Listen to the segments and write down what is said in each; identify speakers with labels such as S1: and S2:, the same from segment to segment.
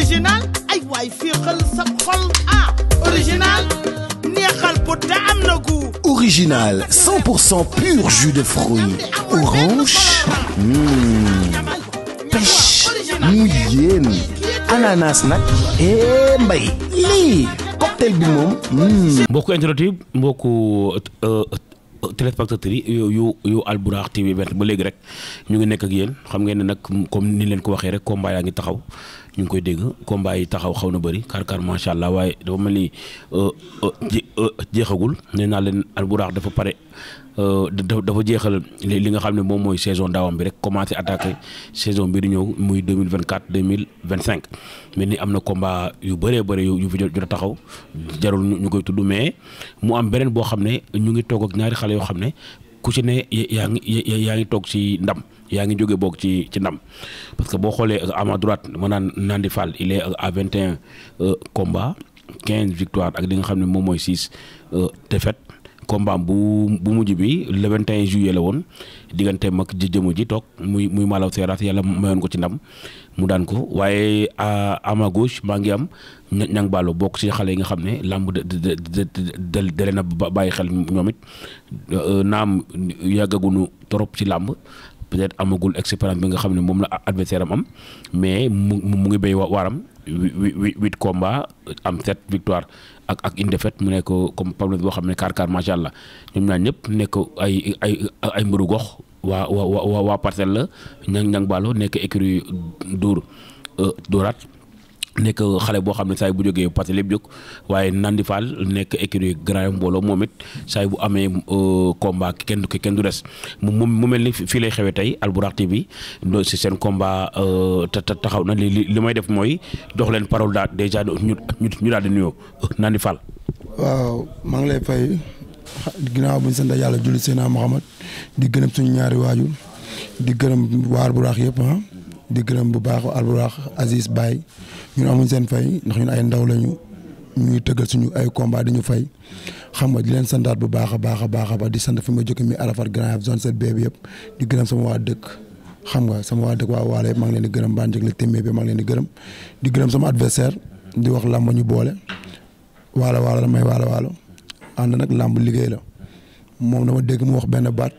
S1: original ay waay fii xel sa xol ah original neexal bu te am na gu
S2: Original, 100% pur jus de fruits. Orange. Mmh. Pêche. mu yéen. ananas nag. eh mbay. lii. cocktail bi moom. mmh.
S3: mbokku internet yi mbokku téléspectateurs yi yu yu yu Albourakh TV ba léegi rek ñu ngi nekk ak yéen xam ngeen ne nag comme ni leen ko waxee rek combat yaa ngi taxaw ñu ngi koy dégg combat yi taxaw xaw na bëri kar kar macha allah waaye dafa mel ni jeexagul nee naa leen Albourakh dafa pare dafa jeexal li nga xam ne moom mooy saison daawam bi rek commencé attaqué saison bi di ñëw muy 2024 2025 mel ni am na combat yu bëree bëri yu fi jot a taxaw jarul ñu koy tudd mais mu am beneen boo xam ne ñu ngi toog ak ñaari xale yoo xam ne ku ci ne yaa ngi yaa ngi toog ci ndam yaa ngi jóge boog ci ci ndam parce que boo xoolee à ma droite ma naan Nandi Fall il est à 21 combats 15 victoires ak li nga xam ne moom mooy 6 défaites combat bu bu mujj bi le 21 juillet la woon diggante mag ji jëmu ji toog muy muy Malaw Seeraas yàlla mayoon ko ci ndam mu daan ko waaye à ma gauche maa ngi am ñang Ballo bokk ci xale yi nga xam ne làmb de de de de leen a bàyyi xel ñoom it naam yàggaguñu trop ci làmb peut-être amagul expérience bi nga xam ne moom la adversaire am am mais mu mu ngi béy waaram huit huit combats am sept victoire ak ak une défaite mu nekk comme Pablo boo xam ne kaar kaar macha allah ñoom ñaar ñëpp nekk ay ay ay mbëru gox waa waa waa parcelle la ñang ñang Ballo nekk écurie Dóor Dóoraat nekk xale boo xam ne saa bu jógee parce que lépp jóg waaye Nandi Fall nekk écurie grand mbooloo moom it saa bu amee combat kenn du kenn du des mu mu mel ni fii lay xewee tey Albourakh TV do si seen combat taxaw na li li may def mooy jox leen parole daal déjà ñu ñu daal di nuyoo Nandi Fall.
S4: waaw maa ngi lay fay ginnaaw bu ñu sant yàlla julli Seydina Muhammad di gërëm suñu ñaari waajur di gërëm waa Albourakh yëpp ah di gërëm bu baax Albourakh Aziz Baye ñun amuñ seen fay ndax ñun ay ndaw lañu ñuy tëggal suñu ay combat di ñu fay xam nga di leen santaat bu baax a baax a baax a baax di sant fi ma jóge mi Arafat Grand Yoff zone 7B bi yëpp di gërëm sama waa dëkk xam nga sama waa dëkk waa Waale yëpp maa ngi leen di gërëm baa njëg la téeméer bi maa ngi leen di gërëm di gërëm sama adversaire di wax làmb ñu boole waalo waalo la may waalo waalo ànd nag làmb liggéey la moom dama dégg mu wax benn baat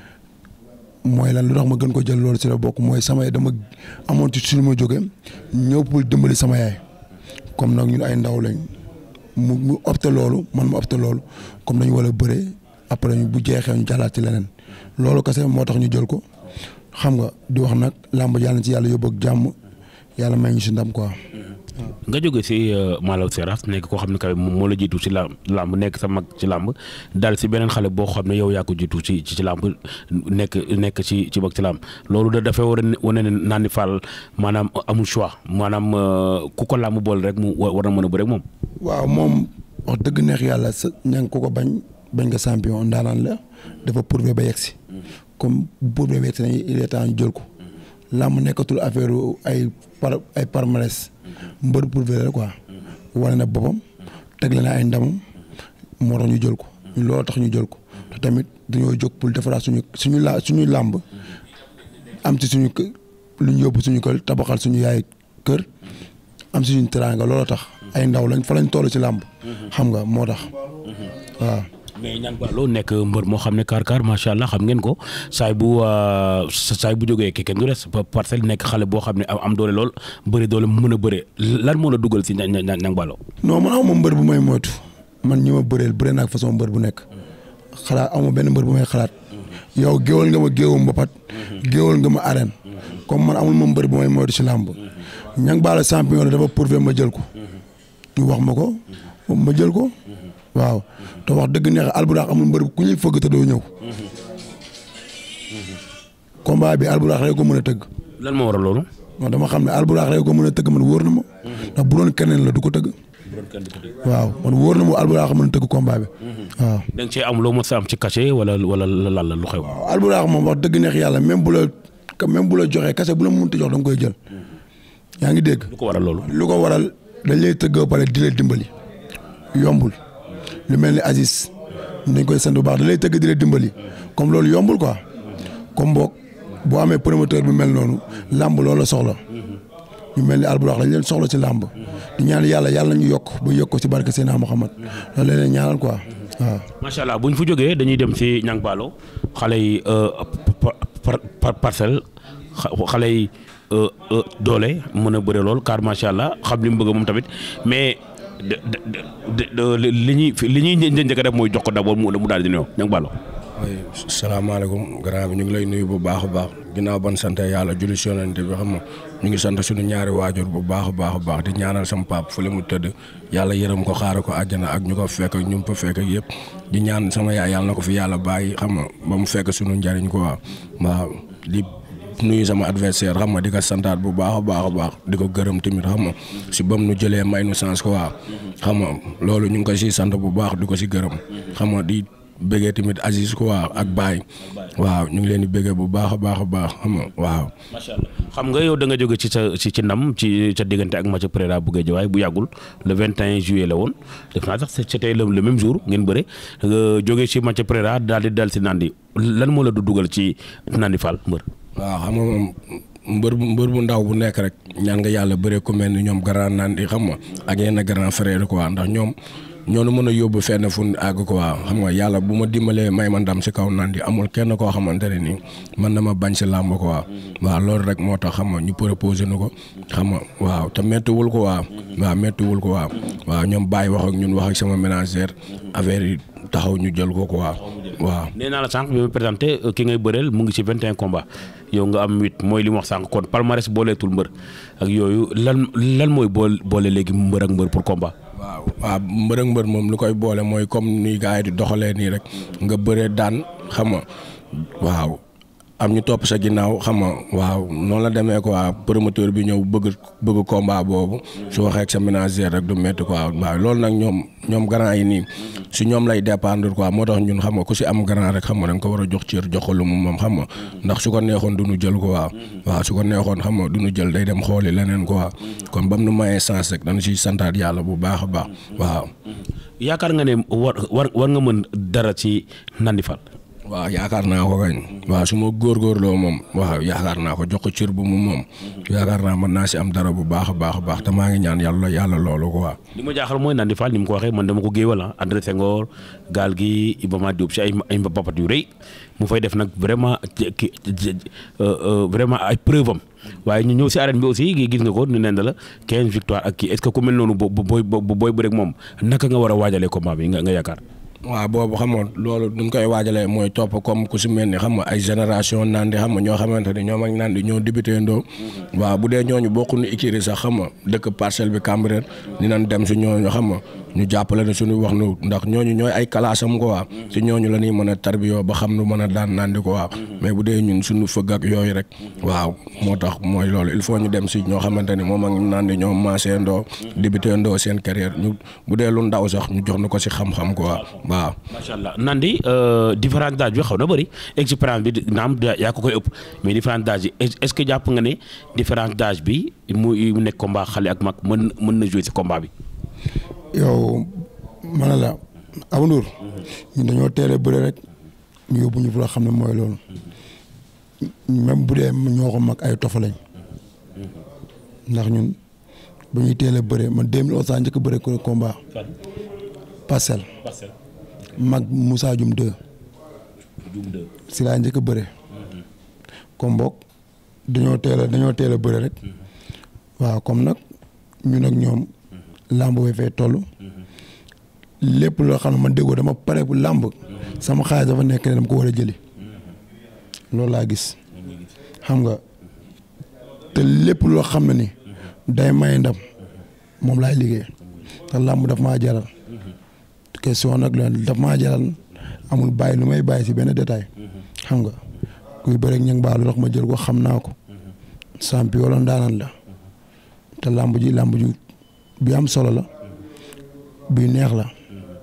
S4: mooy lan lu tax ma gën ko jël loolu si la bokk mooy sama dama amoon ci suñu ma jóge ñëw pour dimbali sama yaay comme nag ñun ay ndaw lañ mu mu opté loolu man ma opté loolu comme dañu war a bëree après bu jeexee ñu jàllaat ci leneen loolu kese moo tax ñu jël ko xam nga di wax nag làmb yàlla na ci yàlla yóbbu ak jàmm yàlla may ñu si ndam quoi.
S3: nga jóge si Malaw Seras nekk koo xam ne kaw moo la jiitu si làmb làmb nekk sa mag ci làmb daal si beneen xale boo xam ne yow yaa ko jiitu ci ci làmb nekk nekk ci ci mag ci làmb loolu da dafay war a wane ne Nandi Fall maanaam amul choix maanaam ku ko làmb boole rek mu war na mën a bëre moom.
S4: waaw moom wax dëgg neex yàlla sa ña ko ko bañ bañ nga champion ndaanaan la dafa prouvé ba yegsi comme bu prouvé ba yegsi nañu il est temps ñu jël ko làmb nekkatul affaire ay par ay palmarès mbër prouvé la quoi wane na boppam teg na ay ndamam moo tax ñu jël ko loolu tax ñu jël ko te tamit dañoo jóg pour defaraat suñu suñu la suñu làmb am ci suñu lu ñu yóbbu suñu kër tabaxal suñu yaay kër am ci suñu teraanga looloo tax ay ndaw lañ fa lañ toll ci làmb xam nga moo tax waaw.
S3: mais ñang Ballo nekk mbër moo xam ne kaar kaar macha allah xam ngeen ko saay bu saay bu jógee kenn du des parcelle nekk xale boo xam ne am doole lool bëri doole mën a bëre lan moo la dugal si ñang Ballo.
S4: non man aw ma mbër bu may moytu man ñi ma bëreel bëre naa ak façon mbër bu nekk xalaat aw ma benn mbër bu may xalaat yow géwal nga ma géewu mbapat géwal nga ma arène comme man amul ma mbër bu may moytu si làmb ñang Ballo champion dafa prouvé ma jël ko ñu wax ma ko ma jël ko. waaw te wax dëgg neex Albourakh amul mbër ku ñuy fëgg te doo ñëw combat bi Albourakh rek ko mën a tëgg.
S3: lan moo waral loolu.
S4: non dama xam ne Albourakh rek ko mën a tëgg man wóor na ma. ndax bu doon keneen la du ko tëgg. waaw man wóor na ma Albourakh mën a tëgg combat bi. waaw.
S3: da nga cee am loo mën sa am ci cachet wala wala lan la lu xew.
S4: waaw Albourakh moom wax dëgg neex yàlla même bu la même bu la joxee cachet bu la mënut a jox da nga koy jël. yaa ngi dégg.
S3: lu ko waral loolu.
S4: lu ko waral dañ lay tëgg ba pare di la dimbali yombul. lu mel ni Aziz dañ koy sant bu baax da lay tëgg di la dimbali comme loolu yombul quoi comme boog boo amee promoteur bu mel noonu làmb loolu la soxla ñu mel ni alburax lañ leen soxla ci làmb di ñaan yàlla yàlla nañu yokk ba yokk ko ci barke Seydina Muhammad loolu la leen ñaanal quoi waaw.
S3: macha allah bu ñu fa jógee dañuy dem ci Niang Ballo xale yi par par parcelle xale yi doole mën a bëre lool car macha allah xam li mu bëgg moom tamit mais li ñuy li ñuy njëkk a def mooy jox ko d'abord mu daal di nuyoo Niang Ballo.
S5: oui salaamaaleykum grand bi ñu ngi lay nuyu bu baax a baax ginnaaw ban sant yàlla julli si yonent bi xam nga ñu ngi sant suñu ñaari waajur bu baax a baax a baax di ñaanal sama pap fu le mu tëdd yàlla yërëm ko xaare ko àjjana ak ñu ko fekk ak ñu mu fa fekk ak yëpp di ñaan sama yaay yàlla na ko fi yàlla bàyyi xam nga ba mu fekk suñu njariñ ko waaw waaw di nuyu sama adversaire xam nga di ko santaat bu baax a baax a baax di ko gërëm tamit xam nga si bam nu jëlee may nu chance ko waaw xam nga loolu ñu ngi ko si sant bu baax di ko si gërëm xam nga di bëggee tamit Aziz ko waaw ak Baye waaw ñu ngi leen di bëggee bu baax a baax a baax xam nga waaw.
S3: macha allah xam nga yow da nga jóge ci sa ci ci ndam ci sa diggante ak Mathieu Pereira bu Guédiawaye bu yàggul le 21 juillet la woon def naa sax c'était le même jour ngeen bëre nga jóge ci Mathieu Pereira daal di dal si Nandi lan moo la du dugal ci Nandi Fall mbër.
S5: waaw xam nga moom mbër bu mbër bu ndaw bu nekk rek ñaan nga yàlla bëree ku mel ni ñoom grand Nandi xam nga ak yenn grand frère quoi ndax ñoom. ñoo mën a yóbbu fenn fu ñu àgg ko waaw xam nga yàlla bu ma dimbalee may ma ndam si kaw Nandi amul kenn koo xamante ne nii man na ma bañ si làmb ko waaw waaw loolu rek moo tax xam nga ñu proposé nu ko xam nga waaw te méttiwul ko waaw waaw méttiwul ko waaw waaw ñoom bàyyi wax ak ñun wax ak sama ménagère affaire yi taxaw ñu jël ko ko waaw waaw.
S3: nee naa la sànq bi ma présenté ki ngay bëreel mu ngi ci 21 combats yow nga am 8 mooy li mu wax sànq kon palmarès booleetul mbër ak yooyu lan lan mooy boole boole léegi mbër ak mbër pour combat.
S5: waaw waaw mbër ak mbër moom lu koy boole mooy comme ni gars yi di doxalee nii rek nga bëree daan xam nga waaw am ñu topp sa ginnaaw xam nga waaw noonu la demee quoi promoteur bi ñëw bëgg bëgg combat boobu su waxee ak sa ménagère rek du métti quoi waaw loolu nag ñoom ñoom grand yi nii si ñoom lay dépendre quoi moo tax ñun xam nga ku si am grand rek xam nga da nga ko war a jox cër jox ko lu mu moom xam nga ndax su ko neexoon du ñu jël ko waaw waaw su ko neexoon xam nga du ñu jël day dem xooli leneen quoi kon bam nu mayee sens rek dañu siy santaat yàlla bu baax a baax waaw.
S3: yaakaar nga ne war war war nga mën dara ci Nandi Fall.
S5: waaw yaakaar naa ko kañ waaw su ma góorgóorloo moom waaw yaakaar naa ko jox ko cër bu mu moom yaakaar naa mën naa si am dara bu baax a baax a baax te maa ngi ñaan yàlla yàlla loolu ko waaw.
S3: li ma jaaxal mooy Nandi Fall ni mu ko waxee man dama ko géewal ah André Senghor gaal gi Iba Mar Diop si ay ay mbapat yu rëy mu fay def nag vraiment ki vraiment ay preuve am waaye ñu ñëw si arène bi aussi gis nga ko ni neen la 15 victoire ak kii est-ce que ku mel noonu boo booy booy bëreeg moom naka nga war a waajalee combat bi nga nga yaakaar.
S5: waaw boobu xam nga loolu duñ koy waajalee mooy topp comme ku si mel ni xam nga ay génération Nandi xam nga ñoo xamante ni ñoom ak Nandi ñoo débuté ndoo waaw bu dee ñooñu bokkuñu écurie sax xam nga dëkk parcelle bi Cambérène dinañ dem si ñooñu xam nga ñu jàppale ne suñu wax nu ndax ñooñu ñooy ay kalaasam ko waa si ñooñu la ñuy mën a tarbiyoo ba xam nu mën a daan Nandi ko waaw mais bu dee ñun suñu fëgg ak yooyu rek waaw moo tax mooy loolu il faut ñu dem si ñoo xamante ni moom ak Nandi ñoo maasee ndoo débuté ndoo seen carrière ñu bu dee lu ndaw sax ñu jox na ko si xam-xam ko waaw waaw
S3: macha allah Nandi différence d'âge bi xaw na bëri expérience bi naam yaa ko koy ëpp mais différence d'âge bi est-ce que jàpp nga ne différence d'âge bi mu nekk combat xale ak mag mën mën na jouer ci combat bi.
S4: yow ma ne la Abou Ndour ñun dañoo teel a bëre rek ñu yóbbu ñu fu la xam ne mooy loolu même bu dee ñoo ko mag ay tofa lañ ndax ñun ba ñuy teel a bëre man 2011 saa njëkk a bëre ko combat parcelle. mag Moussa Dioum 2. si laa njëkk a bëre. comme boog dañoo teel a dañoo teel a bëre rek. waaw comme nag ñun ak ñoom. làmb bi fay toll. lépp loo xam ne man déggoo dama pare bu làmb. sama xaalis dafa nekk ne dama ko war a jëli. loolu laa gis. xam nga te lépp loo xam ne ni. day may ndam moom laay liggéey. te làmb daf maa jaral. question nag loolu daf maa jaral amul bàyyi lu may bàyyi si benn détail xam nga kuy bëre ak ñang baa lu tax ma jël ko xam naa ko champion la ndaanaan la te làmb ji làmb ju bi am solo la bi neex la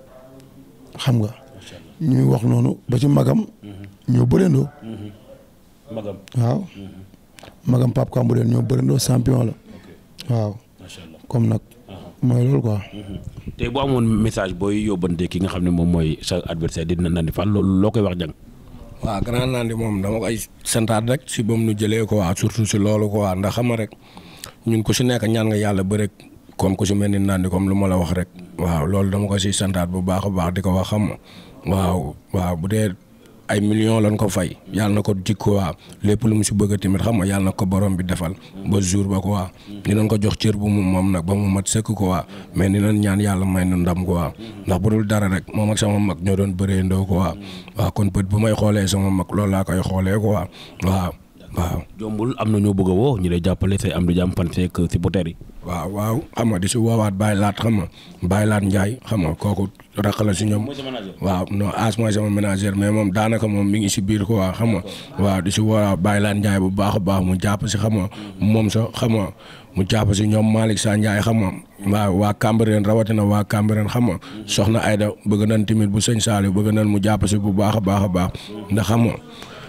S4: xam nga ñuy wax noonu ba ci magam ñoo bërendoo
S3: magam
S4: waaw magam Pape Kambourène ñoo bërendoo champion la waaw comme nag mooy loolu quoi.
S3: tey boo amoon message booy yóbbante ki nga xam ne moom mooy sa adversaire di Nandi Fall loolu loo koy wax jàng.
S5: waaw grand Nandi moom dama koy santaat rek si ba mu nu jëlee ko waa surtout si loolu ko waa ndax xam nga rek ñun ku si nekk ñaan nga yàlla ba rek comme ku si mel ni naan comme lu ma la wax rek waaw loolu dama ko si santaat bu baax a baax di ko wax xam nga waaw waaw bu dee ay millions lañ ko fay yàlla na ko jikko waa lépp lu mu si bëgg tamit xam nga yàlla na ko borom bi defal ba jour ba ko waa dinañ ko jox cër bu mu moom nag ba mu mat sëkk ko waa mais dinañ ñaan yàlla may nu ndam ko waa ndax bu dul dara rek moom ak sama mag ñoo doon bëree ndoo ko waa waaw kon bët bu may xoolee sama mag loolu laa koy xoolee ko waa waaw waaw.
S3: jombul am na ñoo bëgg a woo ñu lay jàppale say am di jàmm fan seeg supporters yi.
S5: waaw waaw xam nga di si woowaat Baye Laat xam nga Baye Laat Ndiaye xam nga kooku raq la si ñoom waaw non as mooy sama ménagère mais moom daanaka moom mi ngi si biir ko waa xam nga waaw di si woowaat Baye Laat Ndiaye bu baax a baax mu jàpp si xam nga moom sa xam nga mu jàpp si ñoom Malick Sa Ndiaye xam nga waaw waa Cambérène rawatina waa Cambérène xam nga soxna Ayda bëgg nañ tamit bu sëñ Saliou bëgg nañ mu jàpp si bu baax a baax a baax ndax xam nga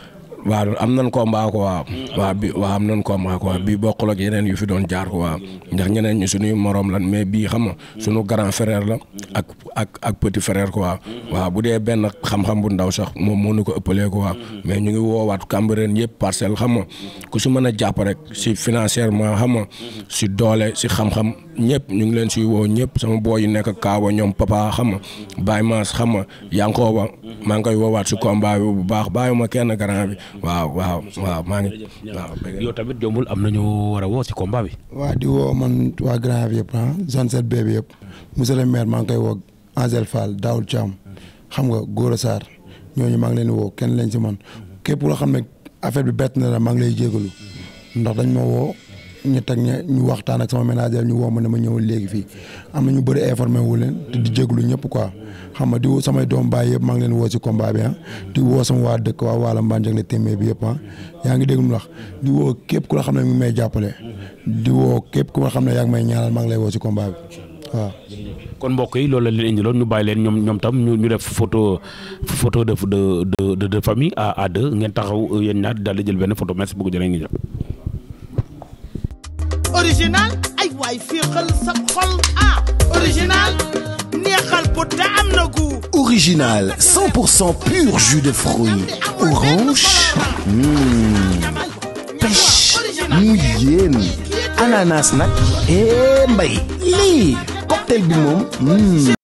S5: waaw am nañ combat ko waaw waaw bi waaw am nañ combat ko waaw bii bokkul ak yeneen yu fi doon jaar ko waaw ndax ñeneen ñi suñuy morom lan mais bii xam nga suñu grand frère la ak ak ak petit frère ko waaw waaw bu dee benn xam-xam bu ndaw sax moom moo ñu ko ëppalee ko waaw mais ñu ngi woowaat Cambérène yëpp parcelle xam nga ku si mën a jàpp rek si financièrement xam nga si doole si xam-xam ñëpp ñu ngi leen siy woo ñëpp sama booy yi nekk Kaawa ñoom papa xam nga Baye Mass xam nga Yankooba maa ngi koy woowaat si combat bi bu baax bàyyiwuma kenn grand bi waaw waaw waaw maa ngi waaw.
S3: yow tamit jombul am na ñu war a woo si combat bi.
S4: waa di woo man waa grand bi yëpp ah zone 7B bi yëpp monsieur le maire maa ngi koy woo Angel Fall Daoul Thiam xam nga Gora Sarr ñooñu maa ngi leen di woo kenn lañ si man képp loo xam ne affaire bi bett na la maa ngi lay jégalu ndax dañ ma woo ñu teg ña ñu waxtaan ak sama ménagère ñu woo ma ne ma ñëwal léegi fii am na ñu bëri informé wu leen te di jégalu ñëpp quoi xam nga di woo samay doom baay yëpp maa ngi leen woo si combat bi ah di woo sama waa dëkk waa Waala Mbanjak la téeméer bi yëpp ah yaa ngi dégg mu wax di woo képp ku la xam ne mi ngi may jàppale di woo képp ku la xam ne yaa ngi may ñaanal maa ngi lay woo si combat bi waaw.
S3: kon mbokk yi loolu la leen indiloon ñu bàyyi leen ñoom ñoom tam ñu ñu def photo photo de de de de famille à à deux ngeen taxaw yéen ñaar daal di jël benn photo merci beaucoup jërë ngeen jëf.
S1: original ay waay fii xel sa xol ah original neexal bu te am na gu
S2: Original, 100% pur jus de fruits. Orange, hmm, pêche, mouyen, ananas nag, eh mbay, lii cocktail bi moom, hmm.